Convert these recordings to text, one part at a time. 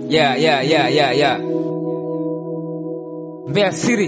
Yeah, yeah, yeah, yeah, yeah. Mbeya siri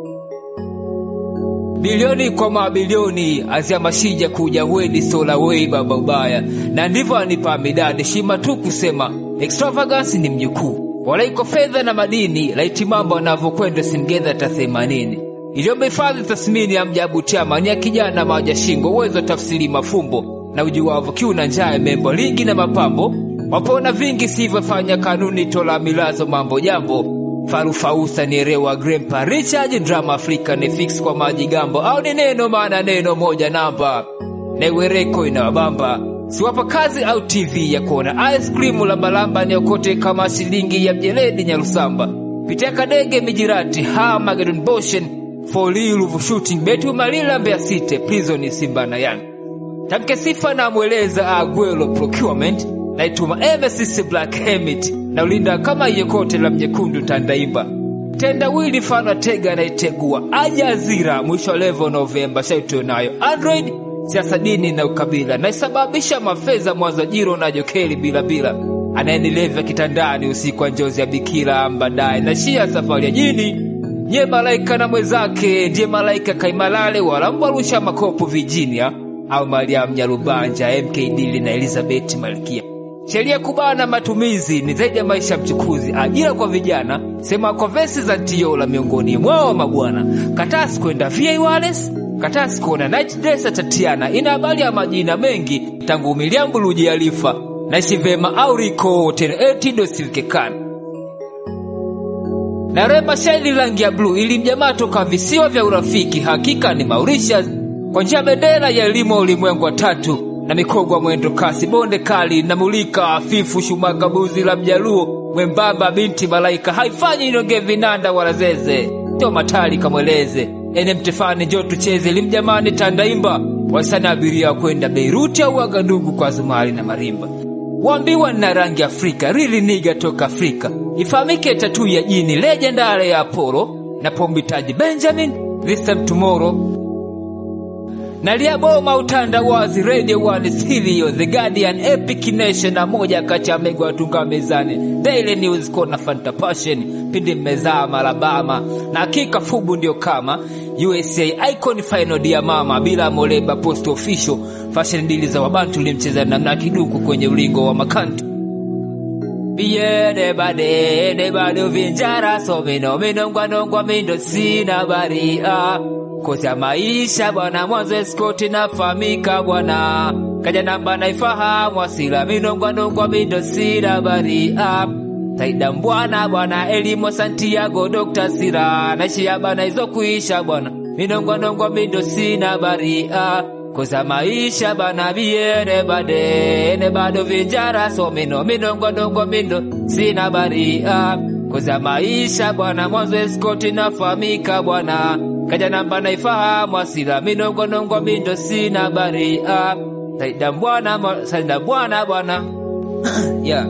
bilioni kwa mabilioni aziamashija kuja weni sola wei baba ubaya na ndivyo anipa midadi shima tu kusema extravagance ni mjukuu wala iko fedha na madini laiti mambo anavyokwenda simgedha ta themanini iliomba hifadhi tathmini ya mjabu chama ni ya kijana maja shingo uwezo tafsiri mafumbo na ujuwavo kiu na njaa membo lingi na mapambo wapona vingi sivyofanya kanuni tola milazo mambo jambo farufausa ni rewa grempa richard drama afrika ni fix kwa maji gambo au ni neno maana neno moja namba newereko inawabamba siwapa kazi au tv ya kuona ice cream lambalamba niokote kama shilingi ya mjeledi nyarusamba pitia kadege mijirati ha magedon boshen foliluvu shooting betu malila mbea site prison simba na yang tamke sifa na mweleza agwelo procurement naituma emesis black hermit na ulinda kama iyokote la mjekundu tandaimba tendawili mfano tega naitegua ajazira mwisho wa levo novemba shaito nayo android siasa dini na ukabila naisababisha mafedha mwanzo jiro na jokeli bila bila anayenilevya kitandani usiku wa njozi ya bikira mbadaye na shia safari ya jini nye malaika na mwenzake ndiye malaika kaimalale wala mbarusha makopo virginia au mariam nyarubanja mkdili na elizabeth malkia sheria kubana matumizi ni zaidi ya maisha mchukuzi ajira kwa vijana sema kwa vesi za tiola miongoni mwao mabwana katasi kwenda va wales katasi kuona night dress tatiana ina habari ya majina mengi tangu miliambuluji alifa naishi vema au riko tenetindo silkekana na rema shaili rangi ya bluu ili mjamaa toka visiwa vya urafiki hakika ni mauritius kwa njia bendera ya elimu ya ulimwengu wa tatu na mikogwa mwendo kasi bonde kali na mulika afifu shumaka buzi la mjaluo mwembamba binti malaika haifanyi inonge vinanda wala zeze to matali kamweleze ene mtefani njo tucheze limjamani tandaimba wasana abiria kwenda beiruti au agadugu kwa zumari na marimba wambiwa na rangi afrika rili niga toka afrika ifahamike tatu ya jini legendare ya apollo na pombitaji benjamin this time tomorrow naliaboma utandawazi radio one stereo the guardian epic nation na moja kati ya mego watunga mezani daily news kona fanta passion pindi mmezama alabama na hakika fubu ndio kama usa icon final dia mama bila moleba post official fashion dili za wabantu limcheza namna kiduku kwenye ulingo wa makantu biyede bade de bado vinjara so mino minongwa nongwa mindo sina baria kosa maisha bwana mwanzo eskoti nafahamika bwana kaja namba naifahamu asila minongwa nongwa mindo sina baria taida mbwana bwana elimo santiago dokta sira naishia bana izo kuisha bwana minongwa nongwa mindo sina baria kosa maisha bana biene bade ne bado vinjara so mino minongwa nongwa mindo sina baria kosa maisha bwana mwanzo eskoti nafahamika bwana kaja namba naifahamu asila minongonongo mindo sina baria saida bwana saida bwana bwana yeah.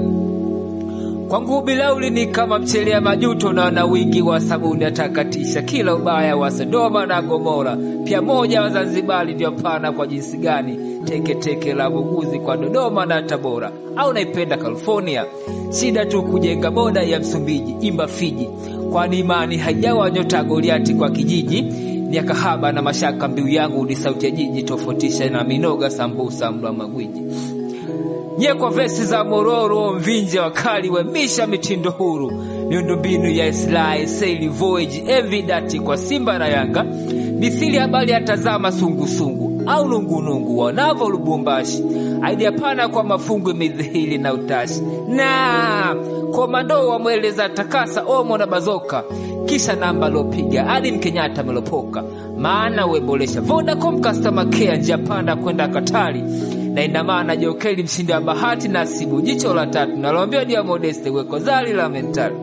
kwangu bilauli ni kama mchele ya majuto na na wingi wa sabuni atakatisha kila ubaya wa Sodoma na Gomora. Pia moja wa Zanzibari ndio pana kwa jinsi gani teke teke la buguzi kwa Dodoma na Tabora, au naipenda California. Shida tu kujenga boda ya Msumbiji, imba Fiji, kwani imani haijawa nyota Goliati kwa kijiji ni kahaba na mashaka. Mbiu yangu ni sauti ya jiji, tofautisha na minoga sambusa mla magwiji nye kwa vesi za mororo mvinje wakali wemisha mitindo huru miundombinu ya Islai Sail Voyage Evidati kwa Simba na Yanga misili habari atazama sungusungu au nungunungu wanavo Lubumbashi aidia pana kwa mafungu midhihili na utashi na komando wamweleza takasa omo na bazoka kisha namba lopiga hadi Mkenyatta melopoka maana webolesha Vodacom customer care njia panda kwenda Katari na ina maana Jokeli mshindi wa bahati nasibu jicho la tatu naloambia dia modeste weko zali la mentali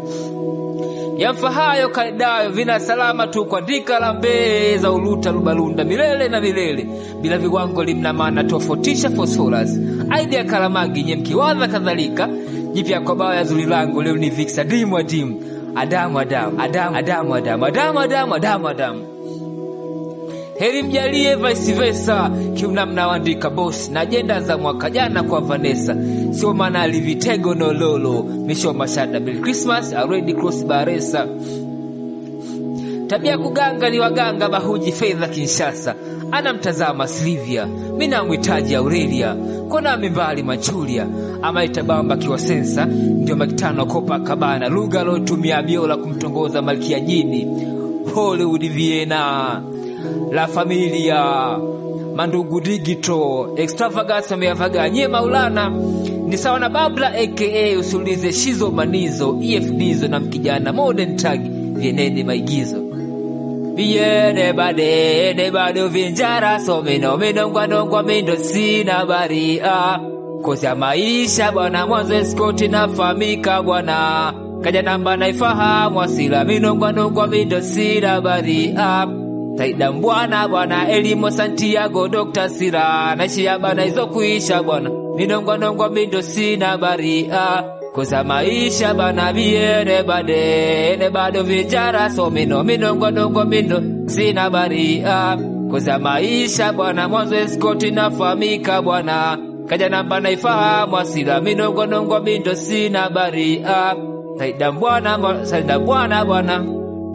yamfahayo kaidayo vina salama tu kwa ndika la mbeza uluta lubalunda milele na milele bila viwango limna maana tofautisha phosphorus aidi ya kalamagi nye mkiwadha kadhalika jipya kwa bao ya zuri langu leo ni vix adimu adimu adamu adamu adamu adamu adamu adamu adamu adamu adamu heri mjalie vice versa kiunamna waandika boss na ajenda za mwaka jana kwa Vanessa sio maana alivitego nololo misho mashada Bill Christmas already cross baresa tabia kuganga ni waganga bahuji fedha Kinshasa anamtazama Silvia mi namhitaji Aurelia kona amembali machulia ama itabamba kiwa sensa ndio makitano kopa kabana lugha alotumia biola kumtongoza malkia jini Hollywood Vienna La Familia Mandugu Digital Extravagance ameavaga nye Maulana ni sawa na Babla aka usiulize Shizo Manizo EFDzo na mkijana Modern Tag vienende maigizo Viene bade ne bado vinjara so mino minongwa nongwa mindo sina baria kosi ya maisha bwana mwanzo eskoti nafamika bwana kaja namba naifahamu asila minongwa nongwa mindo sina baria taida mbwana bwana elimo Santiago Dr. Sira naishia bana hizo kuisha bwana minongwa nongwa mindo sina baria kosa maisha bana biene bade ne bado vijara so mino minongwa nongwa mindo sina baria kosa maisha bwana mwanzo eskoti nafamika bwana kaja namba naifahamu asila minongwa nongwa mindo sina baria taida mbwana saida bwana bwana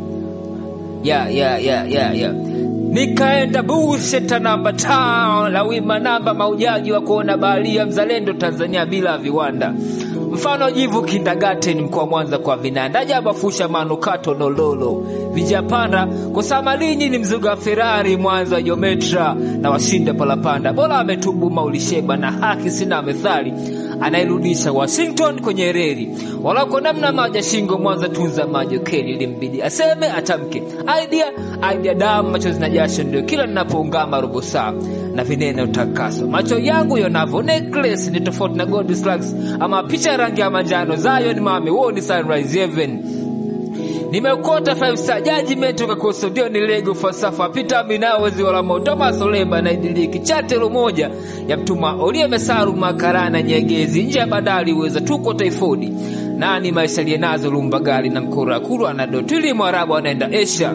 yeah, yeah, yeah, yeah, yeah. Nikaenda busheta namba town la wima namba maujaji wa kuona baharia mzalendo Tanzania bila viwanda mfano jivu kindagateni mkoa Mwanza kwa vinanda jabafusha manukato nololo vijapanda kusamalinyi ni mzuga Ferrari Mwanza Jometra na washinda palapanda bora ametubu maulisheba na haki sina methali anayerudisha Washington kwenye reli walako namna maja shingo Mwanza tunza maji keli ilimbidi aseme atamke idea idea damu machozi na jasho ndio kila ninapoungama robo saa na vinene utakaso macho yangu yonavo necklace ni tofauti na gold slugs ama picha rangi ya manjano Zion mami wo ni sunrise heaven nimeukota five star judgment ukakosa ndio ni lego falsafa pita minao ziwa la moto masoleba na idiliki chatelo moja ya mtuma olie mesaru makarana nyegezi nje ya bandari uweza tuko taifodi nani maisha lienazo lumbagali na mkurakuru anadotili mwarabu anaenda Asia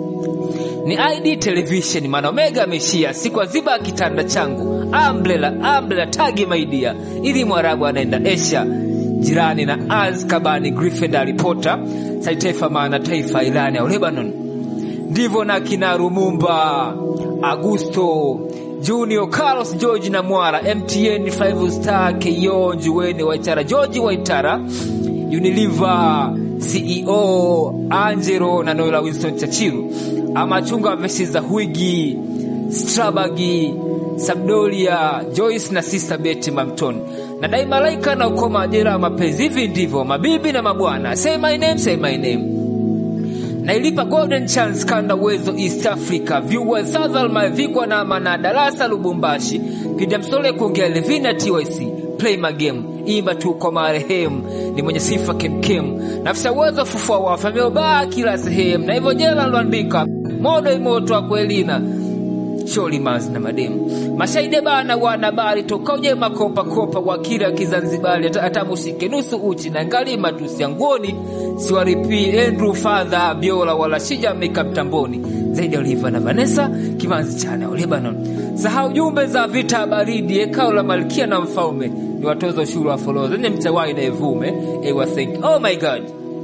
ni ID television maana Omega ameshia siku aziba kitanda changu umbrella umbrella tagi maidia ili mwarabu anaenda Asia jirani na Azkabani Griffin alipota saitaifa maana taifa Irani au Lebanon ndivyo na kina Rumumba Augusto Junior Carlos George na Mwara MTN 5 Star KO Njuweni Waitara George Waitara Unilever CEO Angelo na Noela Winston Chachiru amachunga vesi za Huigi Strabagi Sabdolia Joyce na Sister Betty Mamton na dai malaika na ukoma ajira ya mapenzi. Hivi ndivyo mabibi na mabwana, say my name, say my name. Nailipa Golden Chance kanda uwezo East Africa viewers Southern mavikwa na mana darasa Lubumbashi kija msole kuongea Levina TYC play my game imba tu kwa marehemu ni mwenye sifa kemkem nafsi uwezo fufua wafa ameobaa kila sehemu na hivyo jela ndoandika modo imoto wa kwelina sholi manzi na mademu mashaide bana wana bari toka uje makopa kopa kwa kila kizanzibari atamushike nusu uchi na ngalima tusiangoni siwaripi Andrew Father Biola wala shija meka mtamboni zaidi ya Oliva na Vanessa kimanzi chana Lebanon sahau jumbe za vita baridi ekao la malkia na mfalme ni watoza ushuru wa follow zenye mtawai na evume ewa think oh my god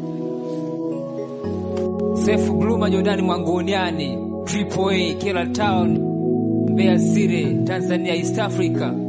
Sefu Gluma Jordani Mwangoniani Triple A Kila Town Mbeya City Tanzania East Africa